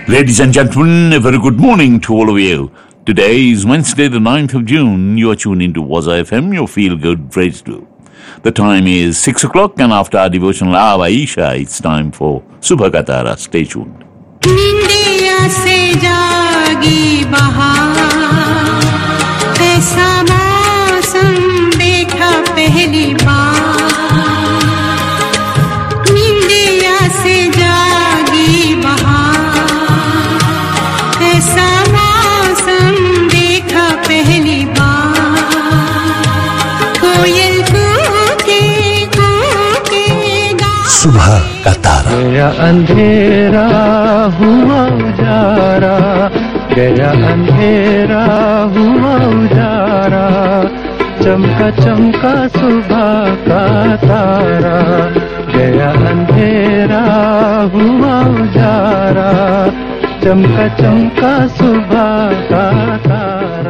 Ladies and gentlemen, a very good morning to all of you. Today is Wednesday, the 9th of June. You are tuned into Waza FM, your feel good radio. The time is 6 o'clock, and after our devotional hour, Aisha, it's time for Subha Katara. Stay tuned. निंदिया से जागी बहार ऐसा मौसम देखा पहली बार निंदिया से जागी बहार ऐसा मौसम देखा पहली बार कोयल कूके कूके गा सुबह का तारा गया अंधेरा हुआ उजारा गया अंधेरा हुआ उजारा चमका चमका सुबह का तारा गया अंधेरा हुआ उजारा चमका चमका सुबह का तारा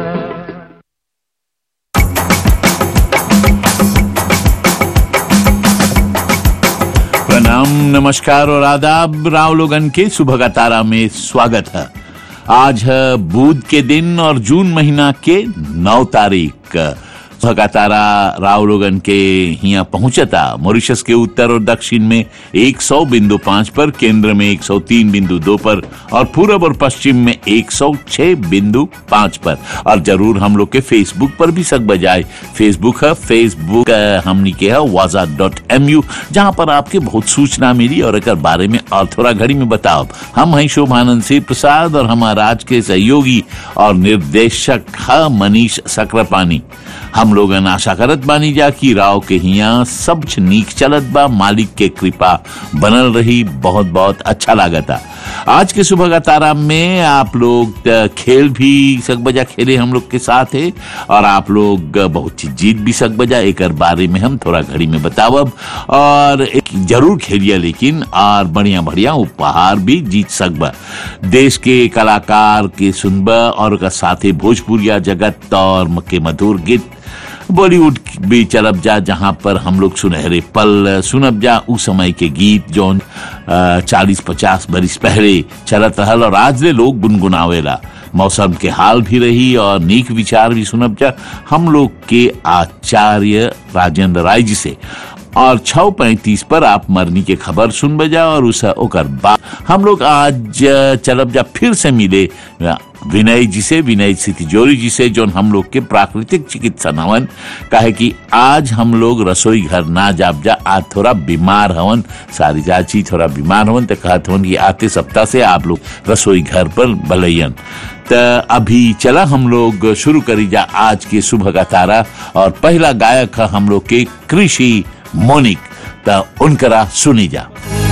प्रणाम नमस्कार और आदाब राव लोगन के सुबह का तारा में स्वागत है आज है बुध के दिन और जून महीना के नौ तारीख सुबह का तारा राव लोगन के यहाँ पहुंचता मॉरिशस के उत्तर और दक्षिण में 100 बिंदु पाँच पर केंद्र में 103 बिंदु दो पर और पूरब और पश्चिम में 106 बिंदु पाँच पर और जरूर हम लोग के फेसबुक पर भी सक बजाए फेसबुक है फेसबुक अ, हमनी के है वाजा डॉट एम यू जहाँ पर आपके बहुत सूचना मिली और एक बारे में और थोड़ा घड़ी में बताओ हम हैं शोभानंद सिंह प्रसाद और हमारा आज के सहयोगी और निर्देशक है मनीष सक्रापानी हम लोग आशा करत बानी जा कि राव के हिया सब कुछ नीक चलत बा मालिक के कृपा बनल रही बहुत बहुत अच्छा लागता आज के सुबह का तारा में आप लोग अ, खेल भी सक बजा खेले हम लोग के साथ है और आप लोग अ, बहुत चीज जीत भी सक बजा एक बारे में हम थोड़ा घड़ी में बतावब और एक जरूर खेलिए लेकिन और बढ़िया बढ़िया उपहार भी जीत सकबा देश के कलाकार के सुनबा और ओकर साथे भोजपुरिया जगत और के मधुर गीत बॉलीवुड भी चलब जा जहां पर हम लोग सुनहरे पल सुनब जा उस समय के गीत जौन चालीस पचास बरिस पहले चलत रहल और आज ले लोग गुनगुनावेला मौसम के हाल भी रही और नीक विचार भी सुनब जा हम लोग के आचार्य राजेंद्र राय जी से और छः पैंतीस पर आप मरनी के खबर सुन बजा और उस ओकर बाद हम लोग आज अ, चलब जा फिर से मिले अ, विनय जी से विनय से तिजोरी जी से जो हम लोग के प्राकृतिक चिकित्सा हवन काहे कि आज हम लोग रसोई घर ना जाब जा आज थोड़ा बीमार हवन सारी चाची थोड़ा बीमार हवन तो कहत हवन कि आते सप्ताह से आप लोग रसोई घर पर भलैयन त अभी चला हम लोग शुरू करी जा आज के सुबह का तारा और पहला गायक है हम लोग के कृषि मोनिक त उनकरा सुनी जा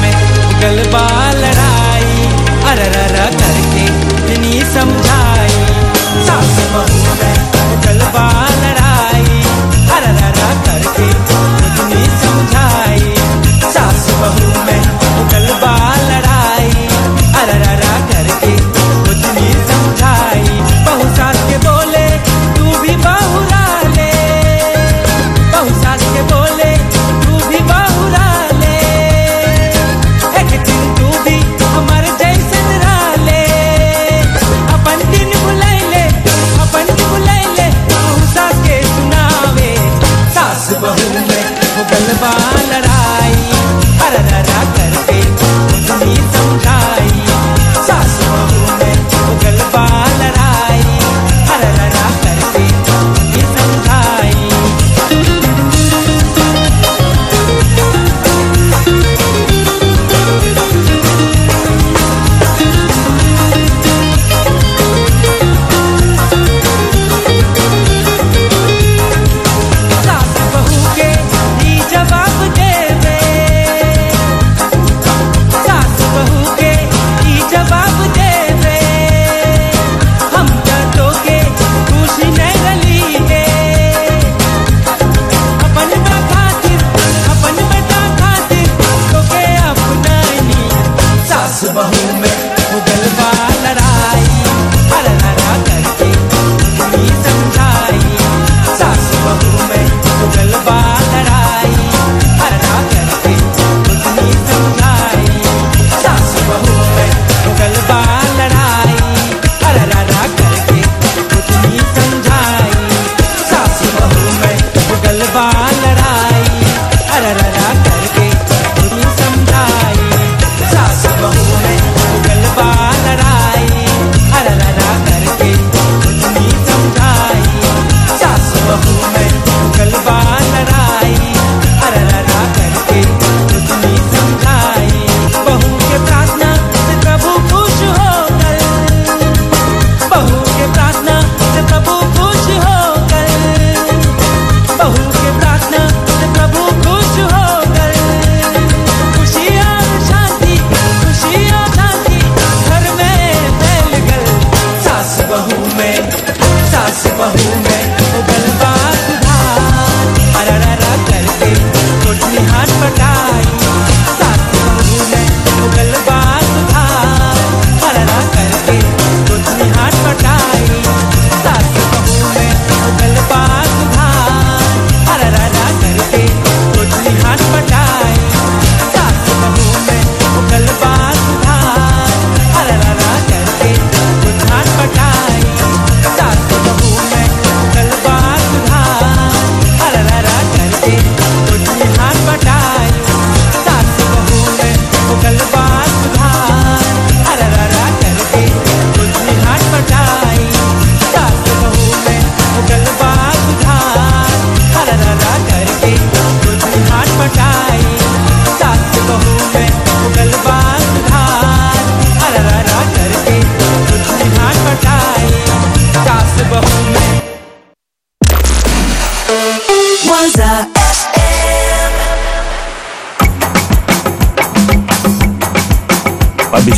गलबा लड़ाई अरररा करके इतनी समझाई सास बहू में गलबा लड़ाई अरररा करके इतनी समझाई सास बहू में गलबा लड़ाई अरररा करके इतनी समझाई बहू सास के बोले तू भी बहुरा ले बहू सास के बोले तू भी बहुरा ले एक दिन तू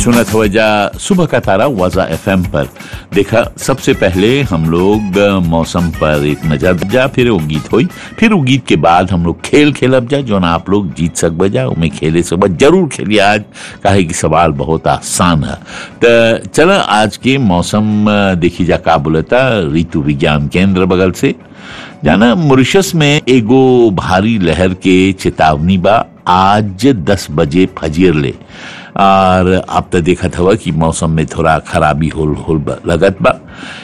सुनत वजह सुबह का तारा वाजा एफएम पर देखा सबसे पहले हम लोग अ, मौसम पर एक नजर जा फिर वो गीत हुई फिर वो गीत के बाद हम लोग खेल खेलब जा जो ना आप लोग जीत सक बजा उमें खेले सब जरूर खेलिए आज काहे कि सवाल बहुत आसान है तो चल आज के मौसम अ, देखी जा का बोलता ऋतु विज्ञान केंद्र बगल से जाना मॉरिशस में एगो भारी लहर के चेतावनी बा आज दस बजे फजीर ले और अब तो देखा था कि मौसम में थोड़ा खराबी होल होल बा- लगत बा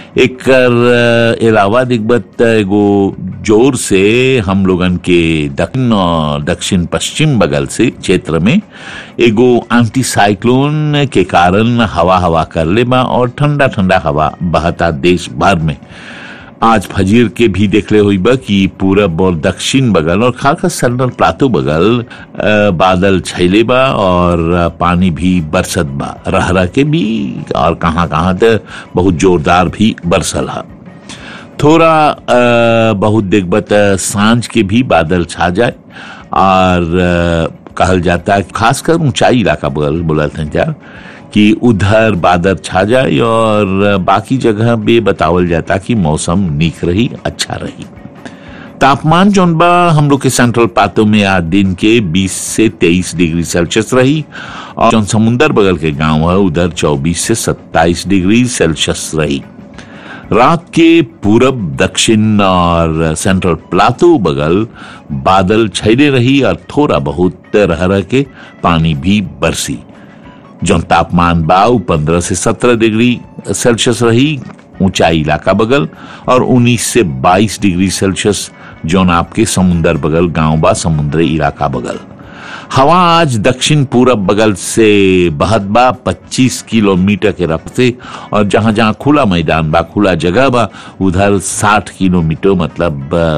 एकर अलावा दिखबत एगो जोर से हम लोगन के दक्षिण और दक्षिण पश्चिम बगल से क्षेत्र में एगो एंटी साइक्लोन के कारण हवा हवा कर ले बा और ठंडा ठंडा हवा बहता देश भर में आज फजीर के भी देखले हुई बा कि पूरब और दक्षिण बगल और खासकर सेंट्रल प्लाटो बगल अ, बादल छैले बा और अ, पानी भी बरसत बा रह रह के भी और कहाँ कहाँ तो बहुत जोरदार भी बरसल है थोड़ा अ, बहुत देखबत अ, सांझ के भी बादल छा जाए और अ, कहल जाता है खासकर ऊंचाई इलाका बोल बोला था क्या कि उधर बादल छा जाए और बाकी जगह भी बतावल जाता कि मौसम नीक रही अच्छा रही तापमान जौन बा हम लोग के सेंट्रल पातों में आज दिन के 20 से 23 डिग्री सेल्सियस रही और जौन समुंदर बगल के गांव है उधर 24 से 27 डिग्री सेल्सियस रही रात के पूरब दक्षिण और सेंट्रल प्लाटो बगल बादल छैले रही और थोड़ा बहुत रह रह के पानी भी बरसी जौन तापमान बाव पंद्रह से सत्रह डिग्री सेल्सियस रही ऊंचाई इलाका बगल और 19 से 22 डिग्री सेल्सियस जौन आपके समुंदर बगल गांव बा समुद्री इलाका बगल हवा आज दक्षिण पूरब बगल से बहत बा 25 किलोमीटर के रफ्ते से और जहां जहां खुला मैदान बा खुला जगह बा उधर 60 किलोमीटर मतलब अ,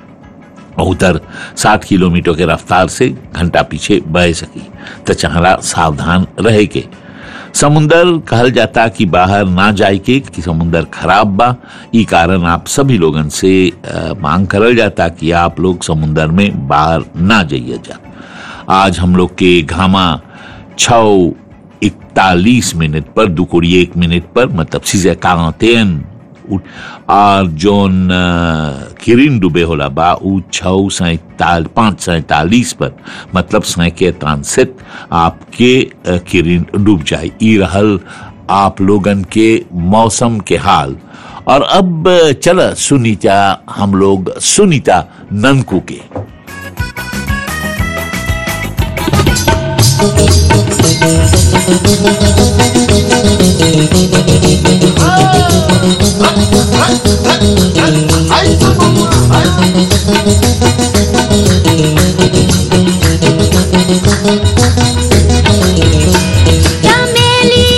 उधर 60 किलोमीटर के रफ्तार से घंटा पीछे बह सकी तो चहला सावधान रहे के समुंदर कहल जाता कि बाहर ना जाए के कि समुंदर खराब बा ई कारण आप सभी लोगन से अ, मांग करल जाता कि आप लोग समुंदर में बाहर ना जाइए जा आज हम लोग के घामा छ इकतालीस मिनट पर दुकोड़ी एक मिनट पर मतलब सीजे कांतेन और जोन अ, किरिन डूबे होला बा उ छः सैताल पाँच सैतालीस पर मतलब सैके तानसेत आपके अ, किरिन डूब जाए ई रहल आप लोगन के मौसम के हाल और अब अ, चल सुनीता हम लोग सुनीता ननकू के चमेली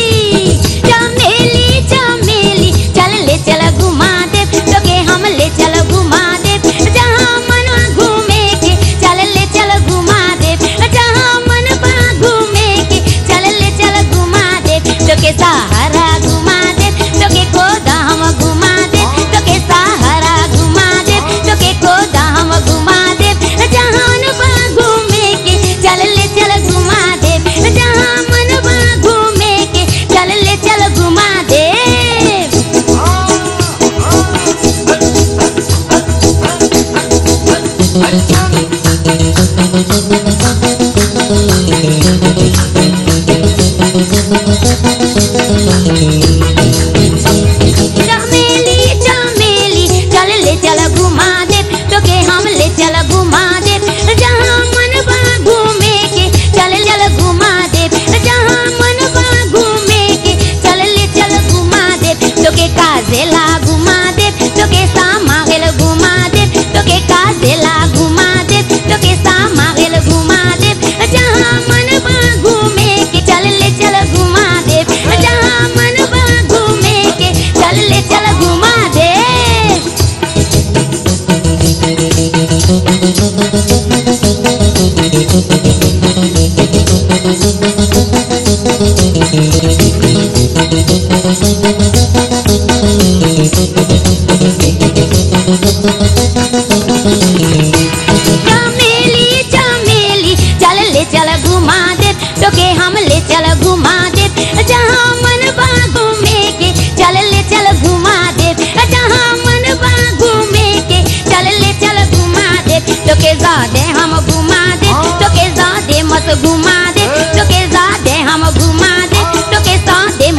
चमेली चमेली चल ले चल घुमा दे तोके हम ले चल घुमा दे जहाँ मन घूमे के चल ले चल घुमा दे जहाँ मन बा घूमे के चल ले चल घुमा दे तोके सहारा घुमा दे तोके गोदाम घुमा दे तोके सहारा घुमा दे तोके गोदाम घुमा दे जहाँ मन बा घूमे के चल ले चल घुमा दे जहाँ मन बा घूमे के चल ले चल घुमा दे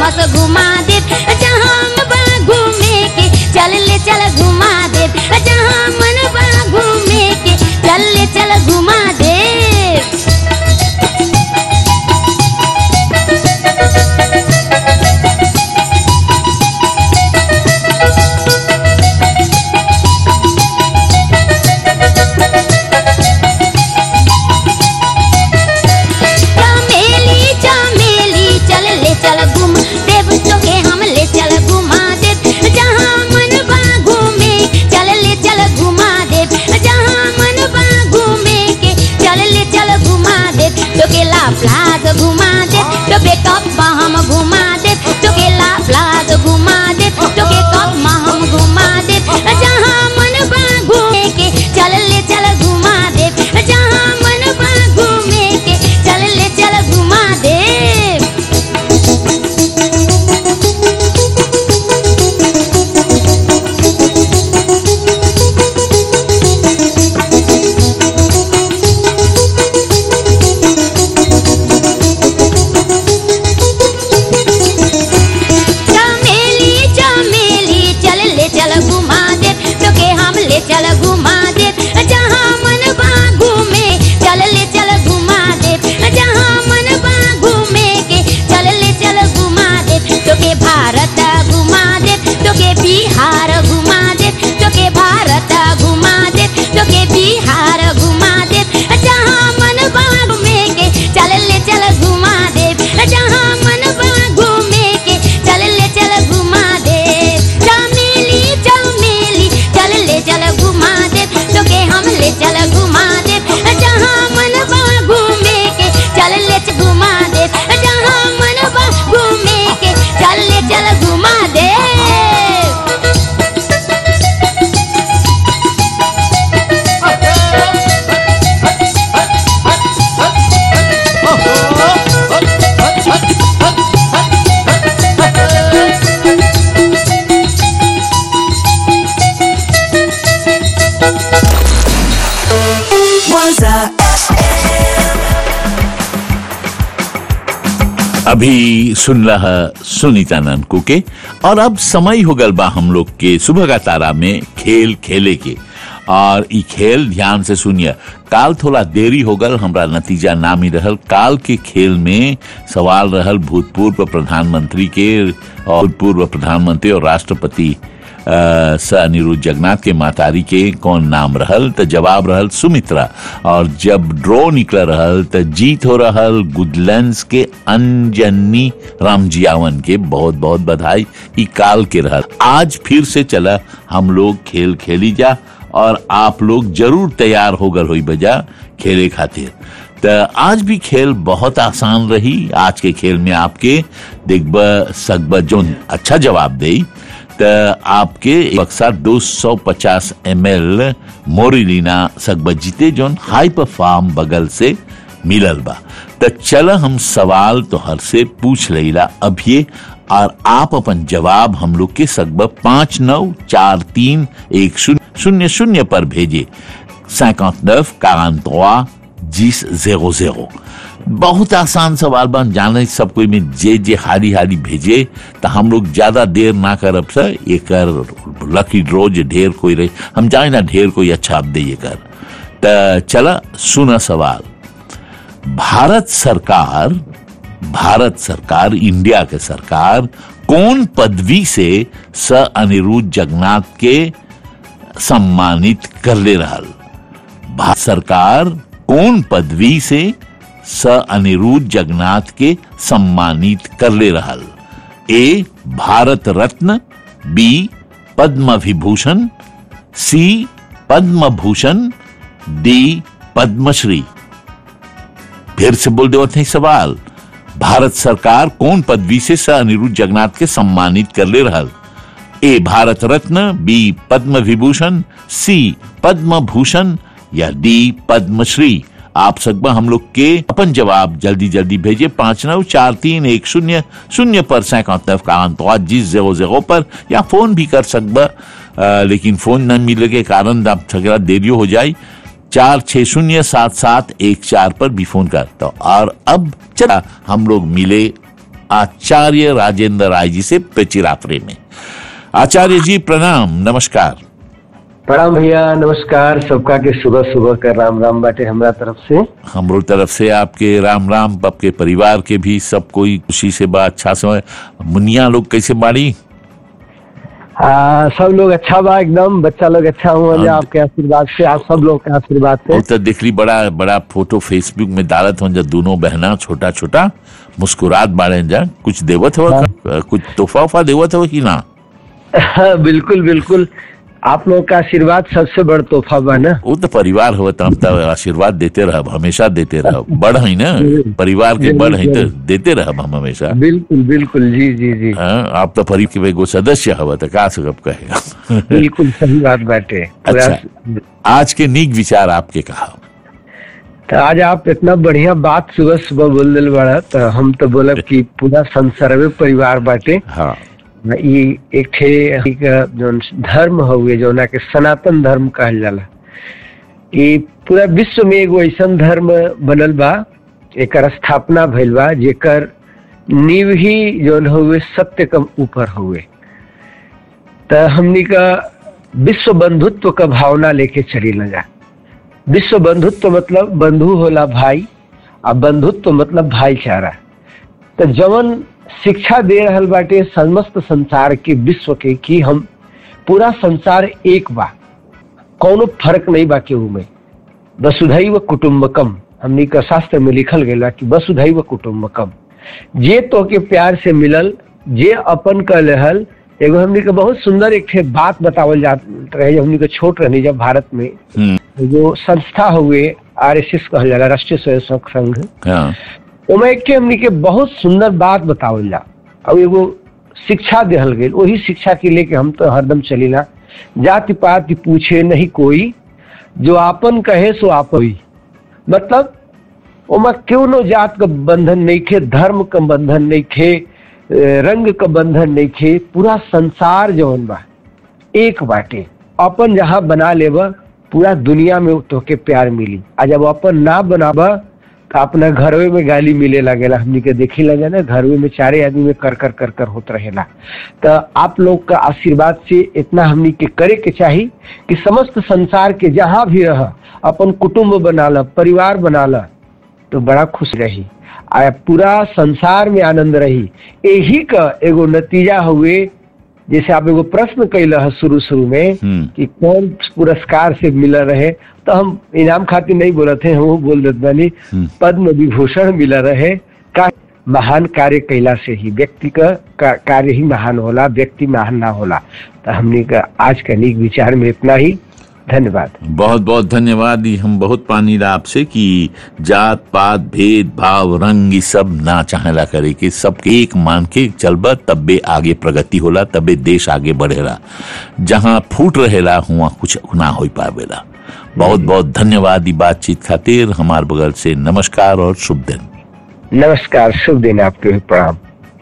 बस घुमा दे जहाँ मन बा घूमे के चल ले चल घुमा दे जहाँ मन बा घूमे के चल ले चल घुमा दे चमेली चमेली चल ले चल घुम देव तोके हम ले चल घुमा देव जहाँ मन बा घूमे चल ले चल घुमा देव जहाँ मन बा घूमे के चल ले चल घुमा देव तोके ला प्लाज घुमा देव तोके कप्पा हम घुमा देव तोके ला प्लाज घुमा देव तोके कप्पा हम घुमा देव जहाँ मन बा घूमे के चल ले चल घुमा देव जहाँ मन बा घूमे के चल ले चल घुमा देव चमेली चमेली चल ले चल घुमा दे तोके हम ले चल घुमा दे जहाँ मन बा घूमे चल ले चल घुमा दे जहाँ मन बा घूमे के चल ले चल घुमा दे तोके भारत घुमा दे तोके बिहार घुमा दे तोके भारत घुमा दे तोके बिहार घुमा दे जहाँ मन बा घूमे के चल ले चल घुमा दे जहाँ मन बा घूमे के चल ले चल घुमा दे चमेली चमेली चल ले चल घुमा दे तोके हम ले चल घुमा दे जहाँ मन बा घूमे के चल ले चल घुमा दे जहाँ मन बा घूमे के चल ले चल घुमा दे अभी सुन रहा सुनीता ननकू के और अब समय हो गल बा हम लोग के सुबह का तारा में खेल खेले के और ई खेल ध्यान से सुनिए काल थोड़ा देरी हो गल हमरा नतीजा नाम ही रहल काल के खेल में सवाल रहल भूतपूर्व प्रधानमंत्री के और भूतपूर्व प्रधानमंत्री और राष्ट्रपति अ, स अनिरुद्ध जगन्नाथ के मातारी के कौन नाम रहल त जवाब रहल सुमित्रा और जब ड्रॉ निकल रहल त जीत हो रहल गुडलैंड्स के अंजनी रामजियावन के बहुत बहुत बधाई ई काल के रहल आज फिर से चला हम लोग खेल खेली जा और आप लोग जरूर तैयार होकर हुई बजा खेले खातिर त आज भी खेल बहुत आसान रही आज के खेल में आपके देखब सकब जोन अच्छा जवाब दे त आपके बक्सा 250 एम एल मोरिलीना सकब जीते जोन हाइपर फार्म बगल से मिलल बा त चल हम सवाल तोहर से पूछ लेला अभिये और आप अपन जवाब हम लोग के सकब पाँच नौ चार तीन एक शून्य शून्य शून्य पर भेजे 59 43 10 00 बहुत आसान सवाल बन जाने सब कोई में जे जे हारी हारी भेजे तो हम लोग ज्यादा देर ना करब सर ये कर लकी ड्रॉ जे ढेर कोई रहे हम जाने ना ढेर कोई अच्छा आप दे ये कर त चला सुना सवाल भारत सरकार भारत सरकार इंडिया के सरकार कौन पदवी से स अनिरुद्ध जगन्नाथ के सम्मानित कर ले रहल भारत सरकार कौन पदवी से स अनिरुद्ध जगन्नाथ के सम्मानित कर ले रहल A Bharat Ratna B Padma Vibhushan C Padma Bhushan D Padmashri फिर से बोल दो नहीं सवाल भारत सरकार कौन पदवी से स अनिरुद्ध जगन्नाथ के सम्मानित कर ले रहल A Bharat Ratna B Padma Vibhushan C Padma Bhushan या डी पद्मश्री आप सकबा हम लोग के अपन जवाब जल्दी जल्दी भेजे पांच नौ चार तीन एक शून्य शून्य पर सैकड़ों का अंतवा जिस जगह जगह पर या फोन भी कर सकबा अ, लेकिन फोन न मिले के कारण आप थोड़ा देरी हो जाए चार छह शून्य सात सात एक चार पर भी फोन कर तो और अब चला हम लोग मिले आचार्य राजेंद्र राय जी से पेचिरापरे में आचार्य जी प्रणाम नमस्कार प्रणाम भैया नमस्कार सबका के सुबह सुबह का राम राम बाटे हमरा तरफ से हमरो तरफ से आपके राम राम आपके परिवार के भी सब कोई खुशी से बा अच्छा समय मुनिया लोग कैसे बाड़ी आ, सब लोग अच्छा बा एकदम बच्चा लोग अच्छा हुआ हाँ। आपके आशीर्वाद से आप सब लोग के आशीर्वाद से वो तो देख ली बड़ा बड़ा फोटो फेसबुक में डालत हो जा दोनों बहना छोटा छोटा मुस्कुरात बाड़े जा कुछ देवत हो कुछ तोहफा उफा देवत हो कि ना बिल्कुल बिल्कुल आप लोग का आशीर्वाद सबसे बड़ तोहफा बा ना वो तो परिवार हो तो हम तो आशीर्वाद देते रहब हमेशा देते रहब बड़ है ना परिवार के बड़ है तो देते रहब हम हमेशा बिल्कुल बिल्कुल जी जी जी हाँ, आप तो परिवार के एगो सदस्य हव तो का सकब कहेगा बिल्कुल सही बात बाटे पूरा- अच्छा आज के नीक विचार आपके कहा तो आज आप इतना बढ़िया बात सुबह सुबह बोल दिल बड़ा तो हम तो बोलब कि पूरा संसर्वे परिवार बाटे हाँ ई एक ठे एक जौन धर्म हुए जौना के सनातन धर्म कहल जाला कि पूरा विश्व में एगो ऐसन धर्म बनल बा एकर स्थापना भइल बा जेकर नींव ही जौन हुए सत्य के ऊपर हुए त हमनी का विश्व बंधुत्व का भावना लेके चली न जा विश्व बंधुत्व मतलब बंधु होला भाई आ बंधुत्व मतलब भाईचारा तो जवन शिक्षा दे रहल बाटे समस्त संसार के विश्व के कि हम पूरा संसार एक बा कौनो फर्क नहीं बा केहू में वसुधैव कुटुम्बकम हमनी का शास्त्र में लिखल गया बा कि वसुधैव कुटुम्बकम जे तो के प्यार से मिलल जे अपन का लहल एगो हमनी के बहुत सुंदर एक ठे बात बतावल जात रहे जब हमनी के छोट रहनी जब भारत में हम्म, जो संस्था हुए आर एस एस कहल जाला राष्ट्रीय स्वयंसेवक संघ हाँ ओमे एक ठे हमनी के बहुत सुंदर बात बतावल जा और एगो शिक्षा देहल गई वही शिक्षा के लेके हम तो हरदम चलीला जाति पाति पूछे नहीं कोई जो आपन कहे सो आप ही मतलब ओमा क्यों नो जात का बंधन नहीं खे धर्म का बंधन नहीं खे ए, रंग का बंधन नहीं खे पूरा संसार जौन बा एक बाटे अपन जहाँ बना लेब पूरा दुनिया में तोके प्यार मिली आ जब अपन ना बनाबा तो अपना घरवे में गाली मिले लगेला हमनी के देखी लगे ना घरवे में चारे आदमी में कर कर कर कर होत रहेला तो आप लोग का आशीर्वाद से इतना हमनी के करे के चाही कि समस्त संसार के जहाँ भी रह अपन कुटुंब बना ल परिवार बना ल तो बड़ा खुश रही आ पूरा संसार में आनंद रही यही का एगो नतीजा हुए जैसे आप एगो प्रश्न कैल है शुरू शुरू में हम्म। कि कौन पुरस्कार से मिला रहे तो हम इनाम खातिर नहीं बोलत थे हम बोल देते बानी हम्म। पद्म विभूषण मिला रहे का महान कार्य कैला से ही व्यक्ति का का- कार्य ही महान होला व्यक्ति महान ना होला तो हमने का आज का नीक विचार में इतना ही धन्यवाद बहुत बहुत धन्यवाद ये हम बहुत पानी ला आपसे कि जात पात भेद भाव रंग ये सब ना चाहेला करे कि सबके एक मान के चलबा तब्बे आगे प्रगति होला तब्बे देश आगे बढ़ेला जहाँ फूट रहेला हुआ कुछ ना हो पावेला बहुत बहुत धन्यवाद ये बातचीत खातिर हमार बगल से नमस्कार और शुभ दिन नमस्कार शुभ दिन आपके भी प्रणाम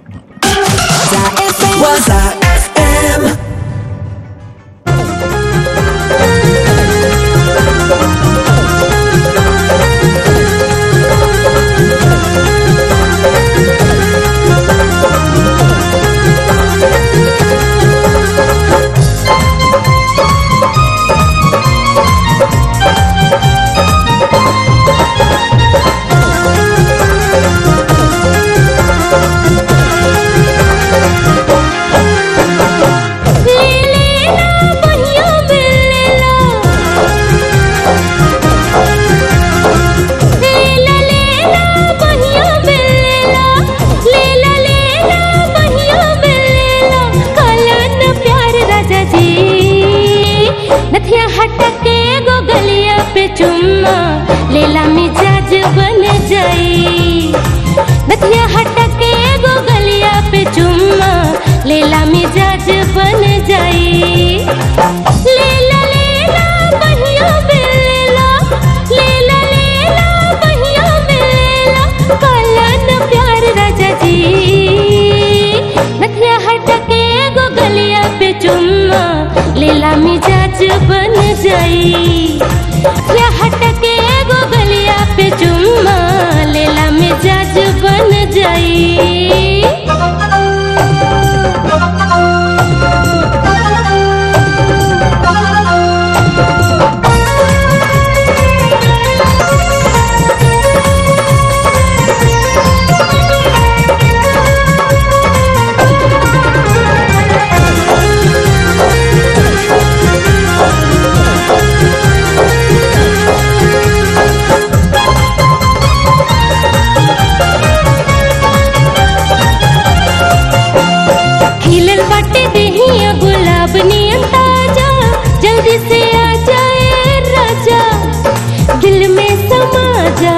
Waza FM. ले लेना पहिया बेलेला लेला लेला पहिया बेलेला लेला लेला पहिया बेलेला कलन प्यार राजा जी नथिया हटके गो गलिया पे चुम्मा लेला मिजाज बन जाई नथिया हटके गो गलिया पे चुम्मा लेला मिजाज बन जाई लेला लेला पहिया बेलेला लेला लेला पहिया बेलेला कलन प्यार राजा जी नथिया हटके गो गलिया पे चुम्मा लेला मिजाज बन जाई नथिया हटके गो गलिया पे चुम्मा लेला मिजाज बन जाई खिलल बाटे देहिया गुलाब नियन ताजा जल्दी से आ जाए राजा दिल में समा जा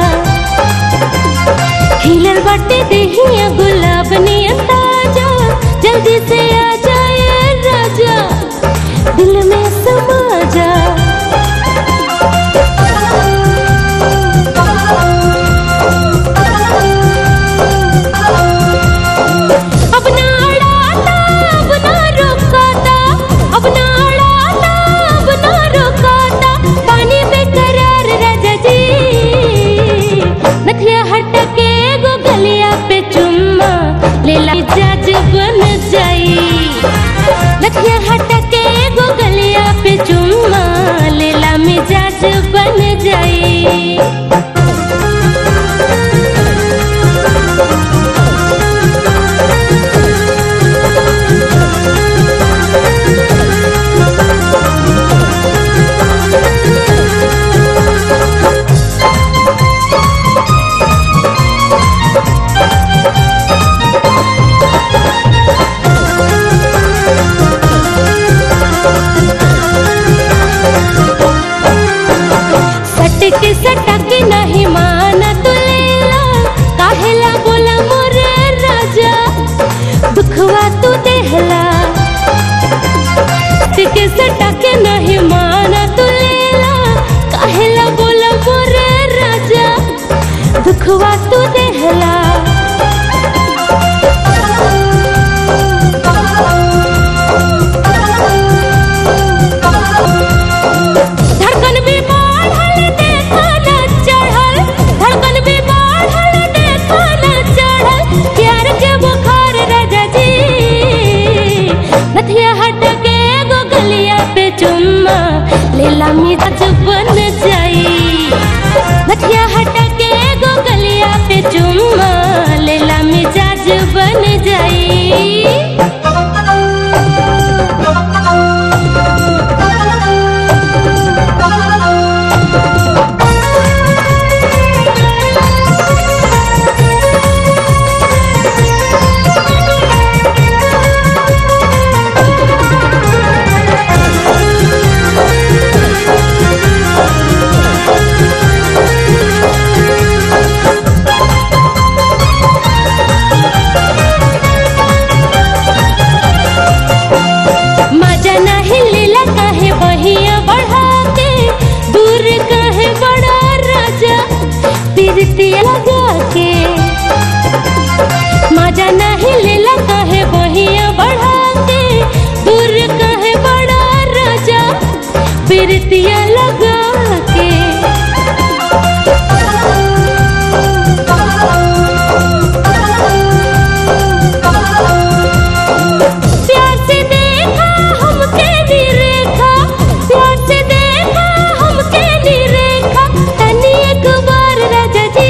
खिलल बाटे देहिया गुलाब नियन ताजा जल्दी से आ जाए राजा दिल में समा जा अब ना अड़ाता अब ना रोकाता अब ना अड़ाता अब ना रोकाता पानी बेकरार राजा जी नथिया हट के गो गलिया पे चुम्मा लेला मिजाज बन जाई नथिया हट के गो गलिया पे चुम्मा लेला मिजाज बन जाई सटक सटक नहीं माना तू लेला काहेला बोला मोरे राजा दुखवा तू देहला सटक सटक नहीं माना तू लेला काहेला बोला मोरे राजा दुखवा तू देहला धड़कन भी बढ़ल देखा न चढ़ल धड़कन भी बढ़ल देखा न चढ़ल प्यार के बुखार राजा जी नथिया हट के गो गलिया पे चुम्मा लेला मिजाज बन जाई नथिया हट के गो गलिया पे चुम्मा लेला मिजाज बन जाई मजा नहीं लीला काहे बहिया बढ़ा के दूर काहे बड़ा राजा तिरतिया लगा के मजा नहीं लीला काहे बहिया बढ़ा के दूर काहे बड़ा राजा तिरतिया लगा के प्यार से देखा हमके निरेखा प्यार से देखा हमके निरेखा तनी एक बार राजा जी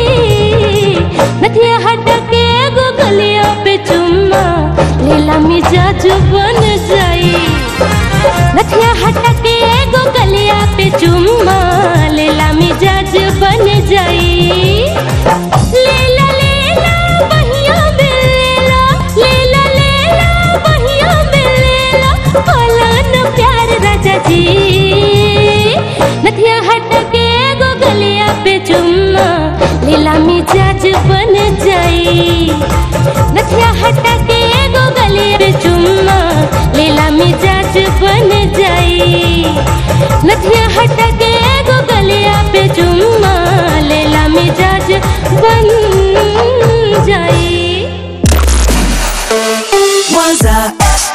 नथिया हट के गो गलिया पे चुम्मा लेला मिजाज बन जाई नथिया हट के गो गलिया पे चुम्मा लेला मिजाज बन जाई लेला लेला बहिया बेला लेला लेला बहिया बेला बोला न प्यार राजा जी नथिया हट के गो गलिया पे चुम्मा लेला मिजाज बन जाई नथिया हट के गो गलिया पे चुम्मा लेला मिजाज बन जाई नथिया हट के गो गलिया पे चुम्मा लेला मिजाज बन जाई Waza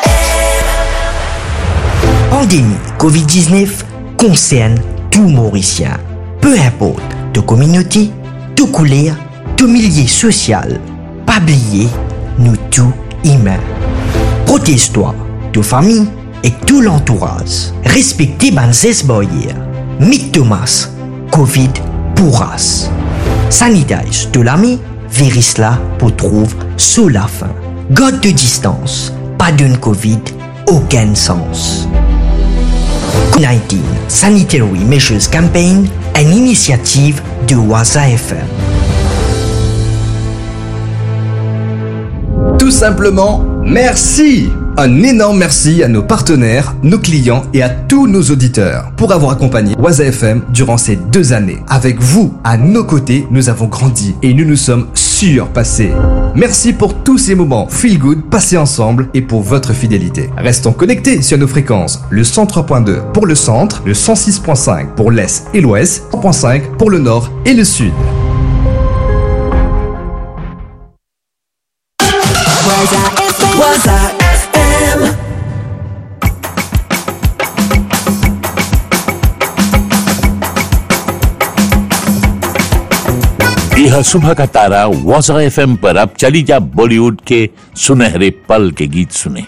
Pandémie Covid-19 concerne tout Mauricien. Peu importe de communauté, de couleur, de milieu social. Pas oublier, nous tous humains. Protège-toi, de famille et tout l'entourage. Respectez Banzes Boyer. Mick Thomas, Covid pourras. Sanitize de l'ami, virus là pour trouver sous la fin. God de distance, pas d'une Covid, aucun sens. 19 Sanitary Measures Campaign, une initiative de Waza FM. Tout simplement Merci Un énorme merci à nos partenaires, nos clients et à tous nos auditeurs pour avoir accompagné Waza FM durant ces deux années. Avec vous, à nos côtés, nous avons grandi et nous nous sommes surpassés. Merci pour tous ces moments feel good passés ensemble et pour votre fidélité. Restons connectés sur nos fréquences. Le 103.2 pour le centre, le 106.5 pour l'est et l'ouest, 100.5 pour le nord et le sud. Waza FM. यह सुबह का तारा वॉजा F पर अब चली जा बॉलीवुड के सुनहरे पल के गीत सुने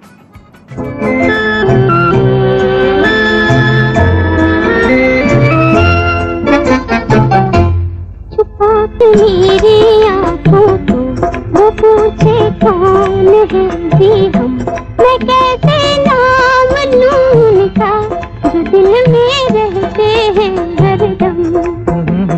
छुपा के मेरी आंखों को वो पूछे कौन है जी हम मैं कैसे नाम लूं उनका जो दिल में रहते हैं हरदम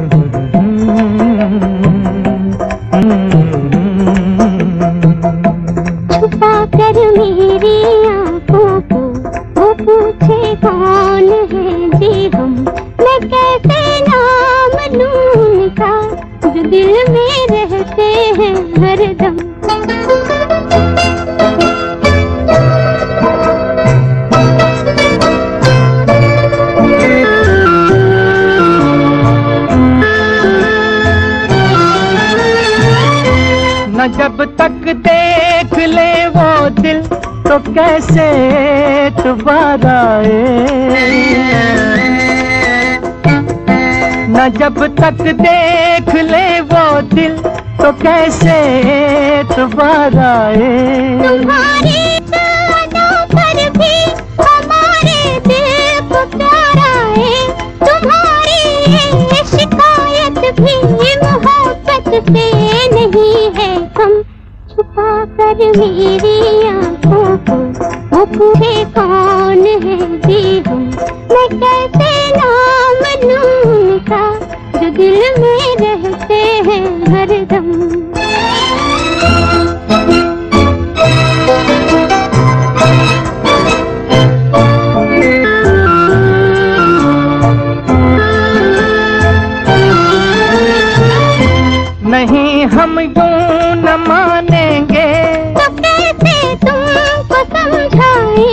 छुपा कर मेरी आंखों को वो पूछे कौन है जी हम मैं कैसे नाम लूं उनका जो दिल में रहते हैं हरदम न जब तक देख ले वो दिल तो कैसे दोबारा आए न जब तक देख ले वो दिल तो कैसे दोबारा आए तुम्हारी यादों पर भी हमारे दिल को प्यार आए तुम्हारी ये शिकायत भी मोहब्बत से नहीं है कम छुपा कर मेरी आंखों को वो पूछे कौन है जी हम मैं कैसे नाम लूं उनका जो दिल में रहते हैं हरदम नहीं हम यूं न मानेंगे तो कैसे तुमको समझाएं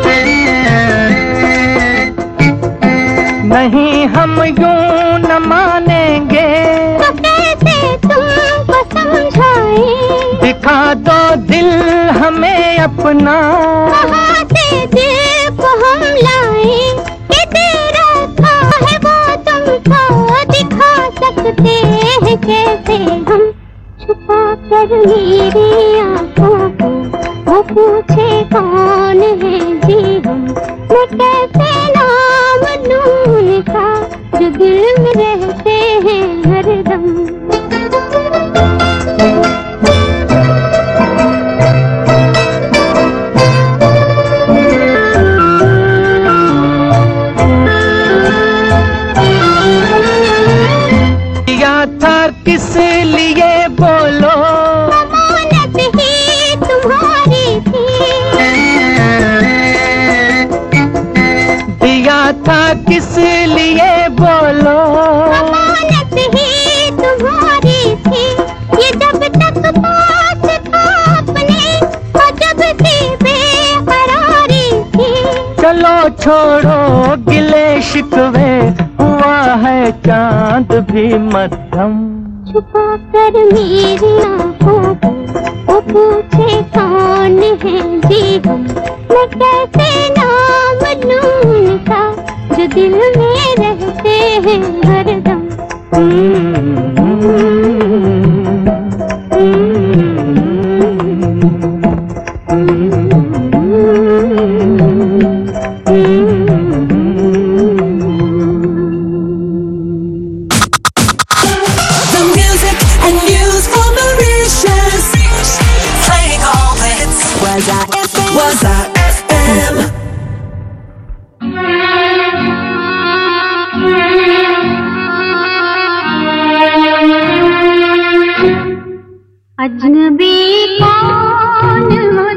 नहीं हम यूं न मानेंगे तो कैसे तुमको समझाएं दिखा दो दिल हमें अपना कहाँ से दिल को हम लाएं कि तेरा था है वो तुमको दिखा सकते हैं कैसे हम छुपा कर मेरी आंखों को वो पूछे कौन है जी हम मैं कैसे नाम लूं उनका जो दिल में रहते हैं हरदम दिया था किस लिए बोलो अमानत ही तुम्हारी थी दिया था किस लिए बोलो अमानत ही तुम्हारी थी ये जब तक पास था अपने और जब थी बेकरारी थी चलो छोड़ो गिले शिकवे हुआ है चांद भी मध्यम छुपा कर मेरी आंखों को वो पूछे कौन है जी हम मैं कैसे नाम लूं उनका जो दिल में रहते हैं हरदम The music and news for Mauritius. Playing all the hits. Waza FM. Waza FM. अजनबी कौन हो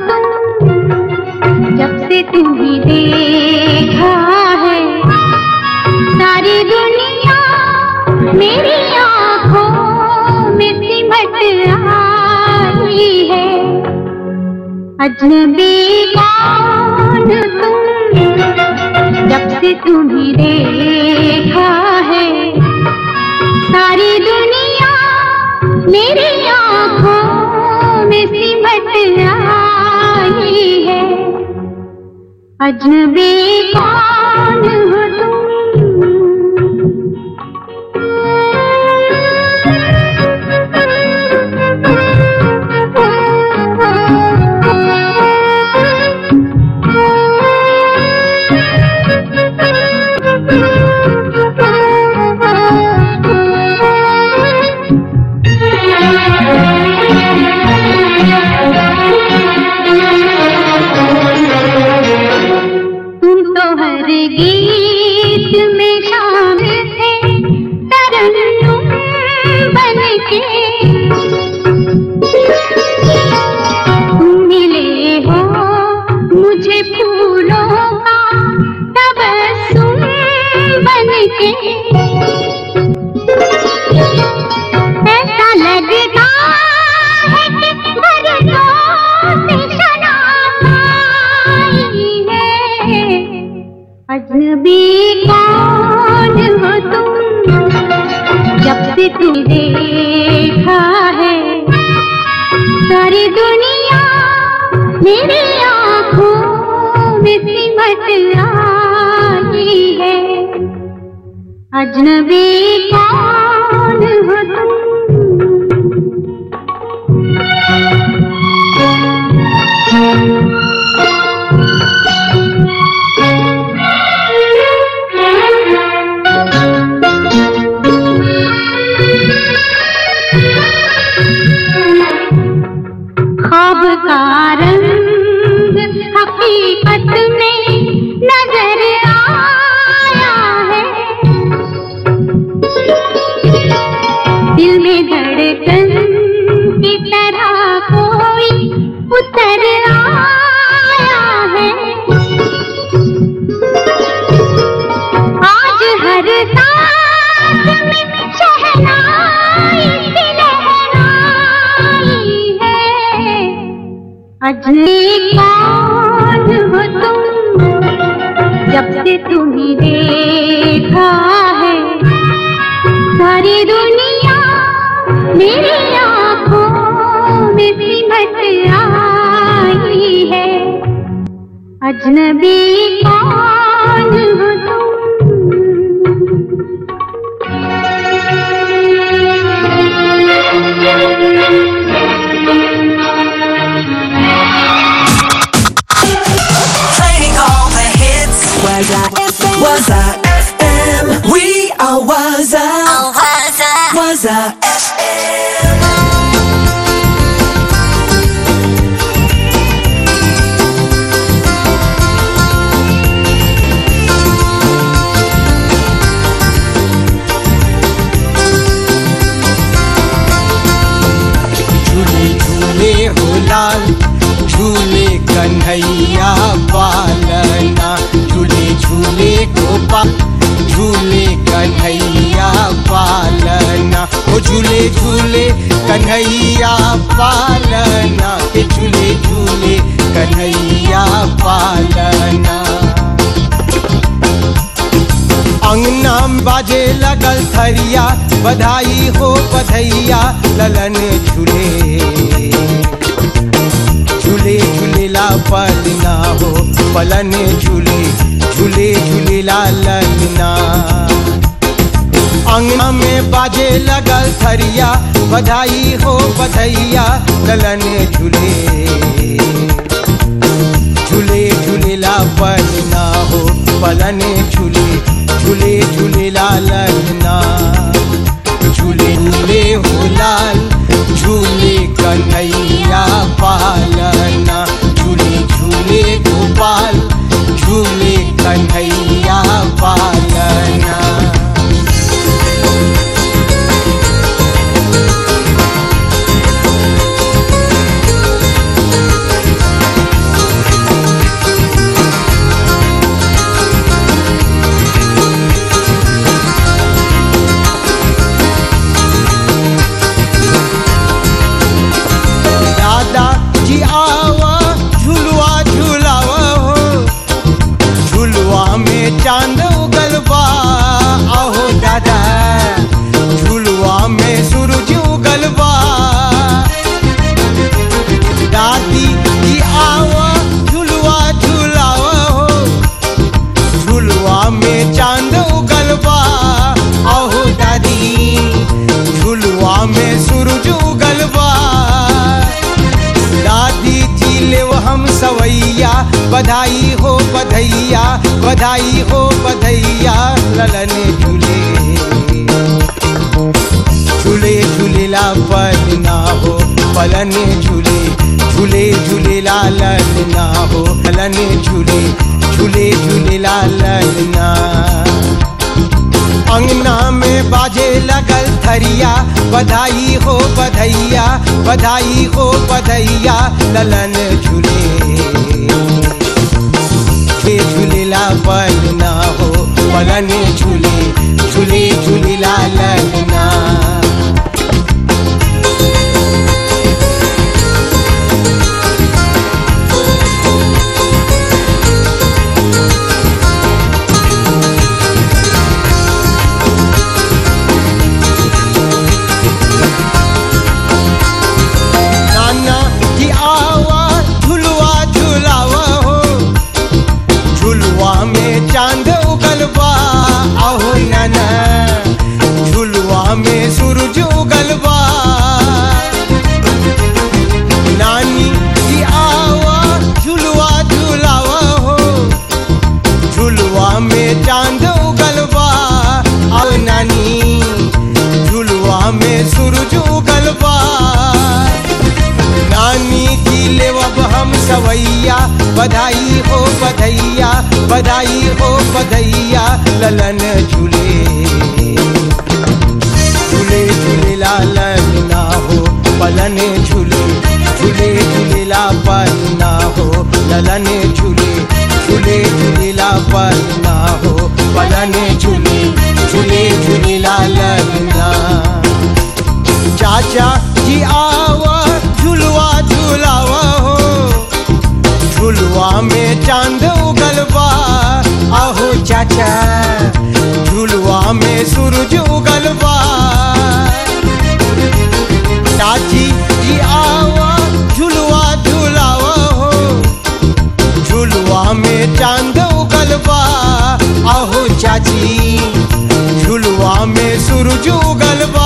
अजनबी कौन तुम जब से तुम्हें देखा है सारी दुनिया मेरी आंखों में सिमट आई है अजनबी कौन हो तुम तो हर गीत में शामिल थे तरन्नुम बन के तुम मिले हो मुझे फूलों का तबस्सुम बन के ऐसा लगता है कि बरसों से शराब आई है अजनबी कौन हो तुम जब से तुम देखा है सारी दुनिया मेरी आंखों में सिमट आई है अजनबी कौन हो तुम ख्वाब का रंग हकीकत में नजर आया है दिल में धड़कन की तरह कोई उतर आया है आज हर सांस में शहनाई सी लहराई है अजनी कौन हो तुम जब से तुम्हें देखा है सारी दुनिया मेरी आंखों में सिमट आई है अजनबी कौन हो तुम Playing all the hits. Waza FM. Waza FM. We are Waza. Waza FM. झूले झूले हो लाल झूले कन्हैया पालना झूले झूले गोपाल झूले कन्हैया पालना ओ झूले झूले कन्हैया पालना के झूले झूले कन्हैया पालना अंगना में बाजे लगल थरिया बधाई हो बधैया ललन झूले झूले झूलेला पलना हो पलन झूले झूले झूलेला ललना अंगना में बाजे लगल थरिया बधाई हो बधैया ललन झूले झूले झूलेला पलना हो पलन झूले झूले झूलेला ललना झूले झूले हो लाल झूले कन्हैया पालना झूले झूले गोपाल झूले कन्हैया पालना सवैया बधाई हो बधैया बधाई हो बधैया ललन झूले झूले झूलेला पल ना हो पलन झूले झूले झूलेला लल ना हो पलन झूले झूले झूलेला लल ना अंगना में बाजे लगल थरिया बधाई हो बधैया बधाई हो बधैया ललन झूले के झूलेला पल ना हो पलन झूले झूले झूलेला ललना नाना की आवा झुलवा झुलावा हो झुलवा में चांद उगल बा आहो नाना झुलवा में सूरज उगल बा नानी की आवा झुलवा झुलावा हो झुलवा में चांद उगल बा आओ नानी झुलवा में सूरज उगल बा नानी की लेवब हम सवैया बधाई हो बधैया बधाई हो बधैया ललन झूले झूले झूलेला ललना हो पलन झूले झूले झूलेला पलना हो ललन झूले झूले झूलेला पलना हो पलन झूले झूले झूलेला ललना चाचा जी आवा झुलवा झुलावा हो झुलवा में चांद उगल बा आहो चाचा झुलवा में सूरज उगल बा चाची जी आवा झुलवा झुलावा हो झुलवा में चांद उगल बा आहो चाची झुलवा में सूरज उगल बा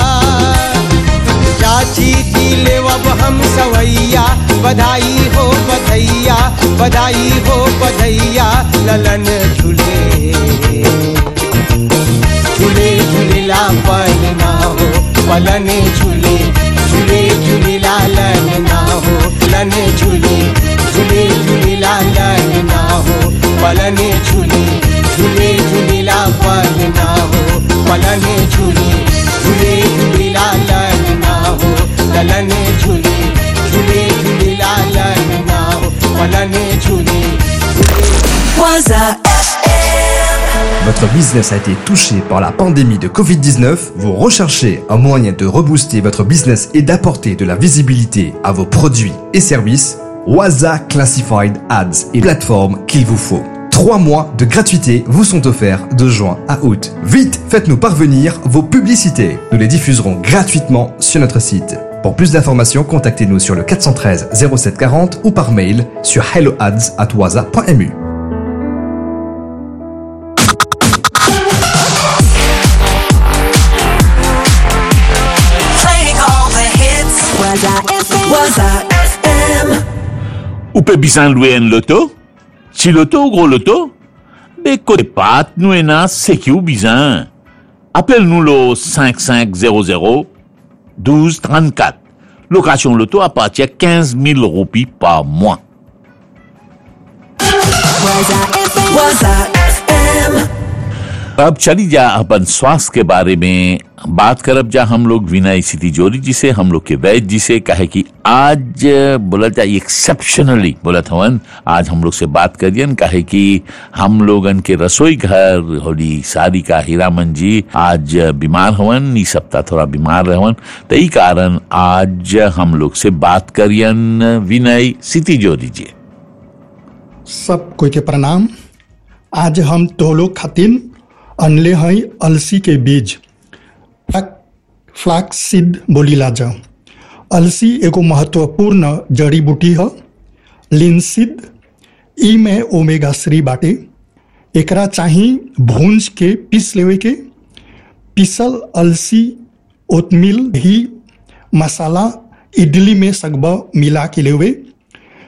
चाची की लेवब हम सवैया बधाई हो बधैया बधाई हो बधैया ललन झूले झूले झूलेला पल ना हो पलन झूले झूले झूलेला लन ना हो लन झूले झूले झूलेला लन ना हो पलन झूले झूले झूलेला पल ना हो पलन झूले झूले झूलेला लन ना हो ललन झूले झूले झूलेला लन ना हो पलन झूले Waza Votre business a été touché par la pandémie de Covid-19, vous recherchez un moyen de rebooster votre business et d'apporter de la visibilité à vos produits et services, Waza Classified Ads est la plateforme qu'il vous faut. Trois mois de gratuité vous sont offerts de juin à août. Vite, faites-nous parvenir vos publicités. Nous les diffuserons gratuitement sur notre site. Pour plus d'informations, contactez-nous sur le 413 0740 ou par mail sur helloads@waza.mu. Playing all the hits. Waza FM. Waza FM. Ou pe bisan louer un loto? Ti loto ou gros loto? Be kote pat nou ena seki ou bizan. Appel nou lo 5500 1234. Location loto à partir de 15 000 roupies par mois. Waza FM. Waza FM. अब चली जा अपन स्वास्थ्य के बारे में बात करब जा हम लोग विनय सिटी जोरी जी से हम लोग के वैद्य जी से कहे कि आज बोला जा एक्सेप्शनली बोला हवन आज हम लोग से बात करियन कहे कि हम लोगन के रसोई घर होली सारी का हीरामन जी आज बीमार हवन ई सप्ताह थोड़ा बीमार रहवन तो ई कारण आज हम लोग से बात करियन विनय सिटी जोरी जी सब कोई के प्रणाम आज हम तोलो खातिन अनले हैं अलसी के बीज फ्लैक्स सीड बोलीला जाओ अलसी एगो महत्वपूर्ण जड़ी बूटी है लिंसिड ई में ओमेगा थ्री बाटे एकरा चाही भूंज के पीस लेवे के पीसल अलसी ओतमिल ही मसाला इडली में सगबा मिला के लेवे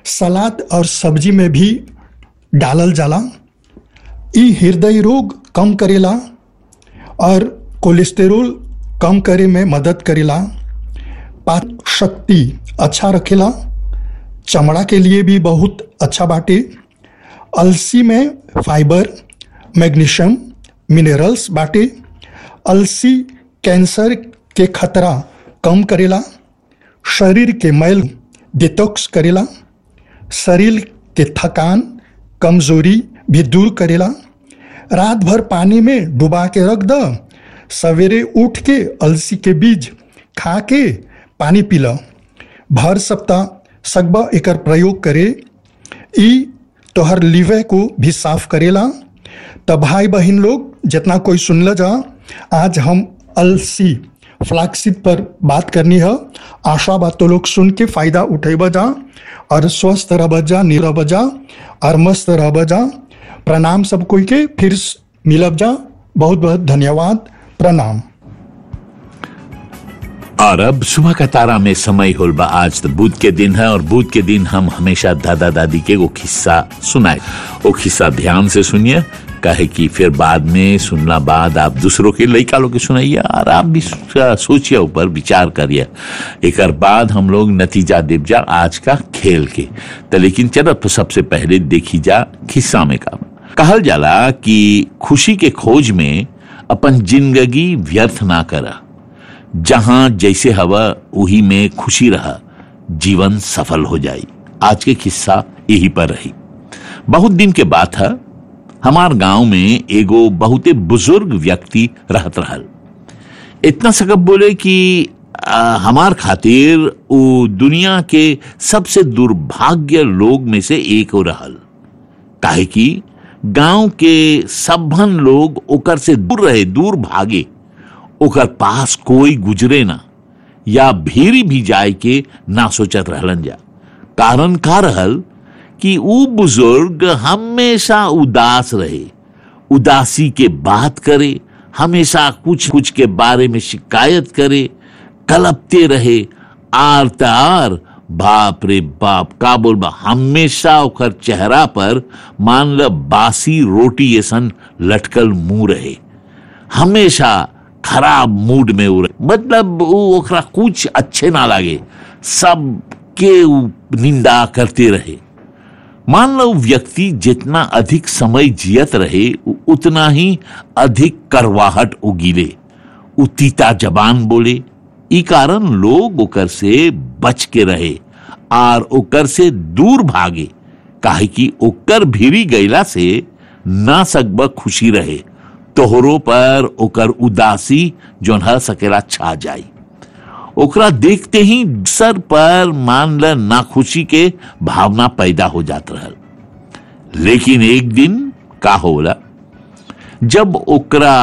सलाद और सब्जी में भी डालल जाला ई हृदय रोग कम करेला और कोलेस्टेरोल कम करे में मदद करेला पाचन शक्ति अच्छा रखेला चमड़ा के लिए भी बहुत अच्छा बाटे अलसी में फाइबर मैग्नीशियम मिनरल्स बाटे अलसी कैंसर के खतरा कम करेला शरीर के मैल डिटॉक्स करेला शरीर के थकान कमजोरी भी दूर करेला रात भर पानी में डुबा के रख द सवेरे उठ के अलसी के बीज खा के पानी पी ल भर सप्ताह सगबा एकर प्रयोग करे ई तोहर लिवे को भी साफ करेला तब भाई बहन लोग जितना कोई सुनल जा आज हम अलसी फ्लैक्सीड पर बात करनी है आशा बात तो लोग सुन के फायदा उठेब जा और स्वस्थ रह जा निरब जा और मस्त रह जा प्रणाम सब कोई के फिर मिलब जा बहुत बहुत धन्यवाद प्रणाम और अब सुबह का तारा में समय होल बा आज तो बुध के दिन है और बुध के दिन हम हमेशा दादा दादी के वो किस्सा सुनाए वो किस्सा ध्यान से सुनिए कहे कि फिर बाद में सुनना बाद आप दूसरों के लड़का लोग के सुनाइए और आप भी सोचिए ऊपर विचार करिए एक बाद हम लोग नतीजा देव जा आज का खेल के तो लेकिन चलो तो सबसे पहले देखी जा किस्सा में का कहल जाला कि खुशी के खोज में अपन जिंदगी व्यर्थ ना करा जहां जैसे हवा वही में खुशी रहा जीवन सफल हो जाई आज के किस्सा यही पर रही बहुत दिन के बात है हमार गांव में एगो बहुते बुजुर्ग व्यक्ति रहत रहल इतना सकब बोले कि आ, हमार खातिर वो दुनिया के सबसे दुर्भाग्य लोग में से एक हो रहल काहे कि गांव के सबभन लोग ओकर से दूर रहे दूर भागे ओकर पास कोई गुजरे ना या भीरी भी जाए के ना सोचत रहलन जा कारण का रहल कि ऊ बुजुर्ग हमेशा उदास रहे उदासी के बात करे हमेशा कुछ कुछ के बारे में शिकायत करे कलपते रहे आर तार बाप रे बाप का बोलबा हमेशा ओकर चेहरा पर मान ल बासी रोटी ऐसन लटकल मुंह रहे हमेशा खराब मूड में उ रहे मतलब उ ओकरा कुछ अच्छे ना लागे सब के उ निंदा करते रहे मान लो व्यक्ति जितना अधिक समय जियत रहे उ- उतना ही अधिक करवाहट उगीले उ तीता जबान बोले ई कारण लोग ओकर से बच के रहे आर ओकर से दूर भागे काहे कि ओकर भीरी गईला से ना सकब खुशी रहे तोहरो पर ओकर उदासी जोन ह सकेला छा जाई ओकरा देखते ही सर पर मान ल नाखुशी के भावना पैदा हो जात रहल लेकिन एक दिन का होला जब ओकरा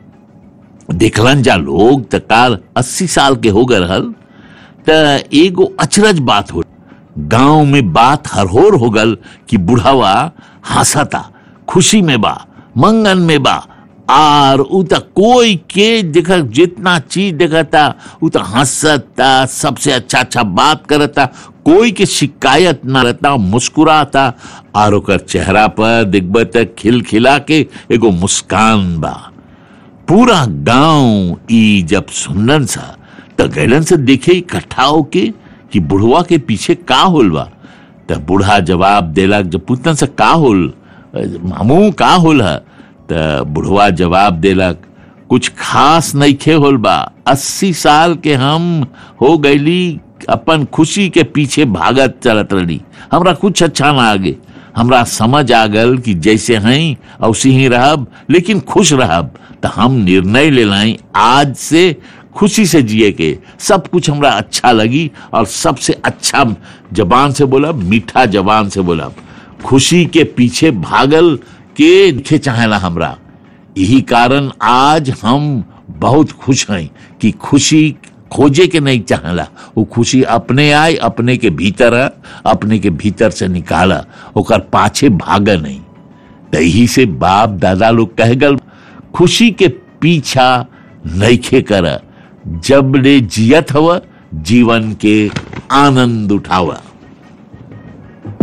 देखलन जा लोग त काल अस्सी साल के हो गए रहल त एगो अचरज बात हो गांव में बात हरहोर हो गल कि बुढ़ावा हंसता खुशी में बा मंगन में बा आर उ त कोई के देख जितना चीज देखता उ त हंसता सबसे अच्छा अच्छा बात करता कोई के शिकायत ना रहता मुस्कुराता और ओकर चेहरा पर दिखब त खिलखिला के एगो मुस्कान बा पूरा गांव ई जब सुनलन सा त गैलन से देखे इकट्ठा होके कि बुढ़वा के पीछे का होल बा त बूढ़ा जवाब देलक जब पूछन से का होल मामू का होल है त बुढ़वा जवाब देलक कुछ खास नइखे होल बा अस्सी साल के हम हो गईली अपन खुशी के पीछे भागत चलत रही हमरा कुछ अच्छा ना आगे हमरा समझ आ गल कि जैसे हैं औसी ही रहब लेकिन खुश रहब तो हम निर्णय ले लाई आज से खुशी से जिए के सब कुछ हमरा अच्छा लगी और सबसे अच्छा जबान से बोला मीठा जबान से बोला खुशी के पीछे भागल के दिखे चाहेला हमरा यही कारण आज हम बहुत खुश हैं कि खुशी खोजे के नहीं चाहला वो खुशी अपने आए अपने के भीतर है अपने के भीतर से निकाला ओकर पाछे भागा नहीं तो यही से बाप दादा लोग कह गल खुशी के पीछा नईखे कर जब ले जियत हवा जीवन के आनंद उठावा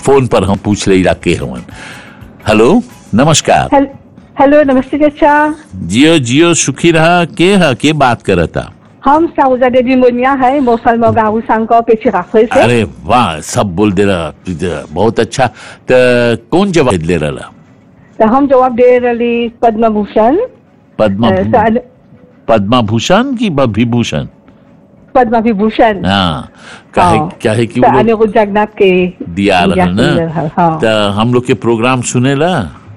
फोन पर हम पूछ ले के हवन हेलो नमस्कार हेल- हेलो नमस्ते चाचा जियो जियो सुखी रहा के है के बात करता हम साउजा देवी मोनिया है मौसल मगाऊ सांको पे चिराफे से अरे वाह सब बोल दे रहा तुझे बहुत अच्छा तो कौन जवाब दे रहा तो हम जवाब दे रही पद्म भूषण पद्मा अ, सा- पद्मा भूषण की ब- विभूषण पद्मा विभूषण हाँ काहे हाँ। क्या है कि तो वो लोग अनिरुद्ध जगन्नाथ के दिया रहा दिया सुंदर ना है, हाँ। तो हम लोग के प्रोग्राम सुनेला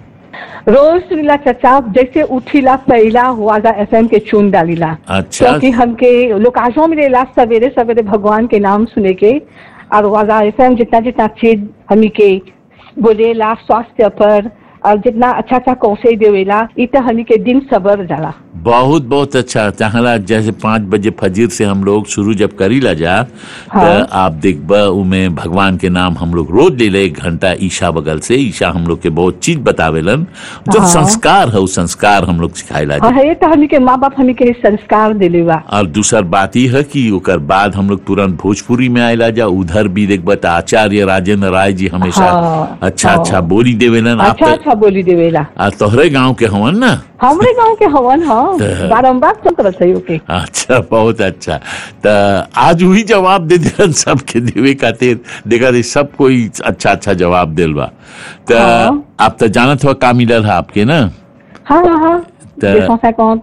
रोज सुनीला चाचा जैसे उठीला पहला हुआ एफएम के चुन डालीला अच्छा क्योंकि हमके लोकाजों मिलेला सवेरे सवेरे भगवान के नाम सुने के और वाजा एफएम जितना जितना चीज हमी के बोलेला स्वास्थ्य पर और जितना अच्छा अच्छा कौशल देवेला इ तो हमी के दिन सबर जाला बहुत बहुत अच्छा चाहला जैसे पाँच बजे फजीर से हम लोग शुरू जब करी ला जा हाँ। तो आप देखब उमे भगवान के नाम हम लोग रोज ले ले एक घंटा ईशा बगल से ईशा हम लोग के बहुत चीज बतावेलन जो हाँ। संस्कार है वो संस्कार हम लोग सिखाएला जा हाँ ये तो हमी के माँ बाप हमी के संस्कार दिले बा और दूसर बात यह है कि ओकर बाद हम लोग तुरंत भोजपुरी में आयला जा उधर भी देखब त आचार्य राजेंद्र राय जी हमेशा हाँ, अच्छा हाँ। अच्छा बोली देवेलन आप अच्छा अच्छा बोली देवेला आ तोहरे गांव के हवन ना हमरे गांव के हवन हाँ तो- बारम्बार सुन करत है ओके अच्छा बहुत अच्छा तो आज वही जवाब दे दिलन सबके देवे खातिर देखा रे सब कोई अच्छा अच्छा जवाब दिल बा तो आप तो जानत हो का मिलल है आपके ना हाँ हाँ हाँ तो- देखो सा कौन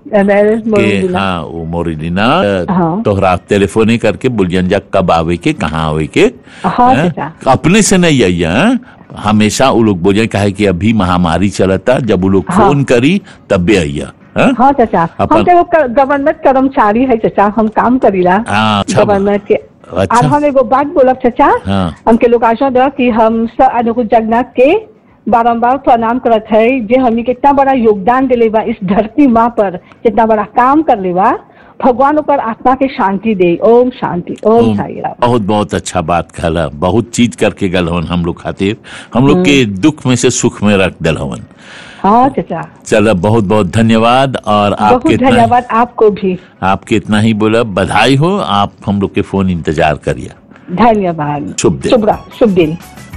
के हाँ वो मोरिलीना हाँ। तोहरा टेलीफोने करके बुलियन जा कब आवे के कहाँ आवे के हाँ, हैं? चाचा। अपने से नहीं आई हैं? हमेशा वो लोग बोले कहे कि अभी महामारी चलता जब वो लोग हाँ। फोन करी तब भी आइया हैं? हाँ चाचा अपन- हम तो गवर्नमेंट कर्मचारी है चाचा हम काम करीला हाँ, अच्छा बा- गवर्नमेंट के अच्छा। और हम एगो बात बोलब चाचा हाँ हमके लोग आशा दो कि हम स अनुकूल जगन्नाथ के बारम्बार प्रणाम करत है जे हमी के इतना बड़ा योगदान दिले बा इस धरती माँ पर जितना बड़ा काम कर ले बा भगवान ऊपर आत्मा के शांति दे ओम शांति ओम साई राम बहुत बहुत अच्छा बात कहला बहुत चीज करके गल हवन हम लोग खातिर हम लोग के दुख में से सुख में रख दल हवन हाँ चाचा चलो बहुत बहुत धन्यवाद और आपके बहुत इतना धन्यवाद आपको भी आपके इतना ही बोला बधाई हो आप हम लोग के फोन इंतजार करिए धन्यवाद शुभ दिन शुभ रा- शुभ दिन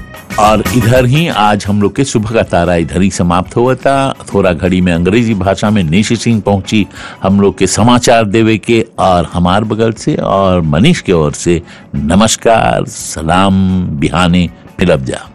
और इधर ही आज हम लोग के सुबह का तारा इधर ही समाप्त हुआ था थोड़ा घड़ी में अंग्रेजी भाषा में निशी सिंह पहुंची हम लोग के समाचार देवे के और हमार बगल से और मनीष के ओर से नमस्कार सलाम बिहाने फिलब जा